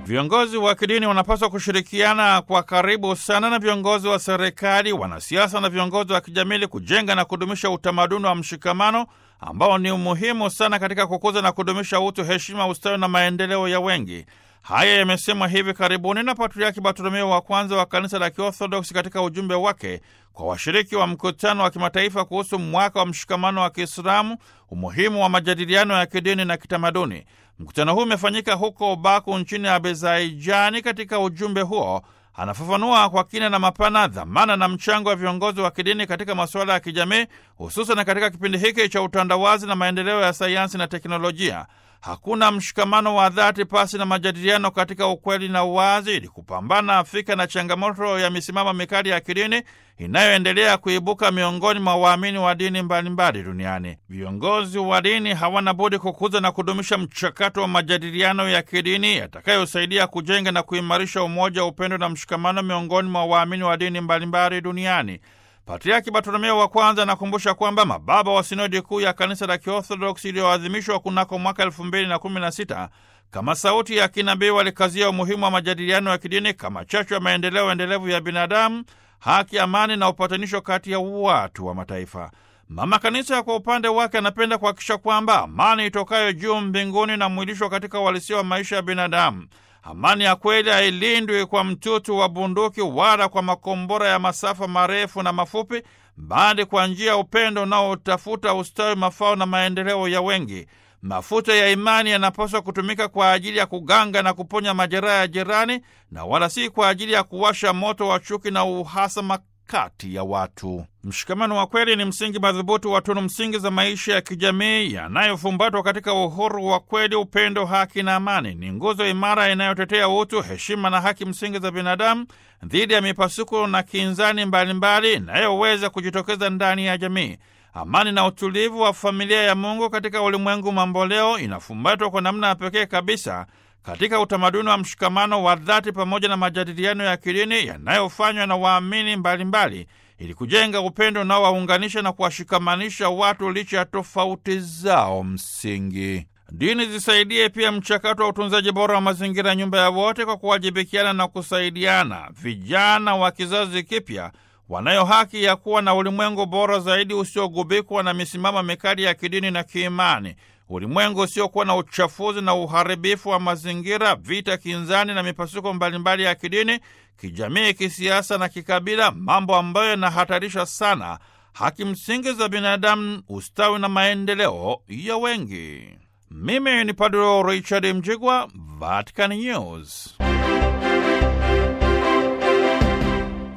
Viongozi wa kidini wanapaswa kushirikiana kwa karibu sana na viongozi wa serikali, wanasiasa na viongozi wa kijamii kujenga na kudumisha utamaduni wa mshikamano ambao ni muhimu sana katika kukuza na kudumisha utu, heshima, ustawi na maendeleo ya wengi. Haya yamesemwa hivi karibuni na Patriaki Bartolomeo wa kwanza wa kanisa la Kiorthodoksi katika ujumbe wake kwa washiriki wa mkutano wa kimataifa kuhusu mwaka wa mshikamano wa Kiislamu, umuhimu wa majadiliano ya kidini na kitamaduni. Mkutano huu umefanyika huko Baku nchini Azerbaijani. Katika ujumbe huo anafafanua kwa kina na mapana dhamana na mchango wa viongozi wa kidini katika masuala ya kijamii, hususan katika kipindi hiki cha utandawazi na maendeleo ya sayansi na teknolojia. Hakuna mshikamano wa dhati pasi na majadiliano katika ukweli na uwazi, ili kupambana Afrika na changamoto ya misimamo mikali ya kidini inayoendelea kuibuka miongoni mwa waamini wa dini mbalimbali duniani. Viongozi wa dini hawana budi kukuza na kudumisha mchakato wa majadiliano ya kidini yatakayosaidia kujenga na kuimarisha umoja, upendo na mshikamano miongoni mwa waamini wa dini mbalimbali duniani. Patriaki Bartolomeo wa kwanza anakumbusha kwamba mababa wa sinodi kuu ya kanisa la Kiorthodoksi iliyoadhimishwa kunako mwaka elfu mbili na kumi na sita kama sauti ya kinabii walikazia umuhimu wa majadiliano ya kidini kama chachu ya maendeleo endelevu ya binadamu, haki, amani na upatanisho kati ya watu wa mataifa. Mama Kanisa kwa upande wake anapenda kuhakikisha kwamba amani itokayo juu mbinguni na mwilishwa katika uhalisia wa maisha ya binadamu. Amani ya kweli hailindwi kwa mtutu wa bunduki wala kwa makombora ya masafa marefu na mafupi, bali kwa njia ya upendo unaotafuta ustawi, mafao na maendeleo ya wengi. Mafuta ya imani yanapaswa kutumika kwa ajili ya kuganga na kuponya majeraha ya jirani, na wala si kwa ajili ya kuwasha moto wa chuki na uhasama kati ya watu. Mshikamano wa kweli ni msingi madhubuti wa tunu msingi za maisha ya kijamii yanayofumbatwa katika uhuru wa kweli, upendo, haki na amani. Ni nguzo imara inayotetea utu, heshima na haki msingi za binadamu dhidi ya mipasuko na kinzani mbalimbali inayoweza kujitokeza ndani ya jamii. Amani na utulivu wa familia ya Mungu katika ulimwengu mamboleo inafumbatwa kwa namna ya pekee kabisa katika utamaduni wa mshikamano wa dhati pamoja na majadiliano ya kidini yanayofanywa na waamini mbalimbali ili kujenga upendo unaowaunganisha na kuwashikamanisha watu licha ya tofauti zao msingi. Dini zisaidie pia mchakato wa utunzaji bora wa mazingira, nyumba ya wote, kwa kuwajibikiana na kusaidiana. Vijana wa kizazi kipya wanayo haki ya kuwa na ulimwengu bora zaidi usiogubikwa na misimamo mikali ya kidini na kiimani, ulimwengu usiokuwa na uchafuzi na uharibifu wa mazingira, vita, kinzani na mipasuko mbalimbali ya kidini, kijamii, kisiasa na kikabila, mambo ambayo yanahatarisha sana haki msingi za binadamu, ustawi na maendeleo ya wengi. Mimi ni Padre Richard Mjigwa, Vatican News.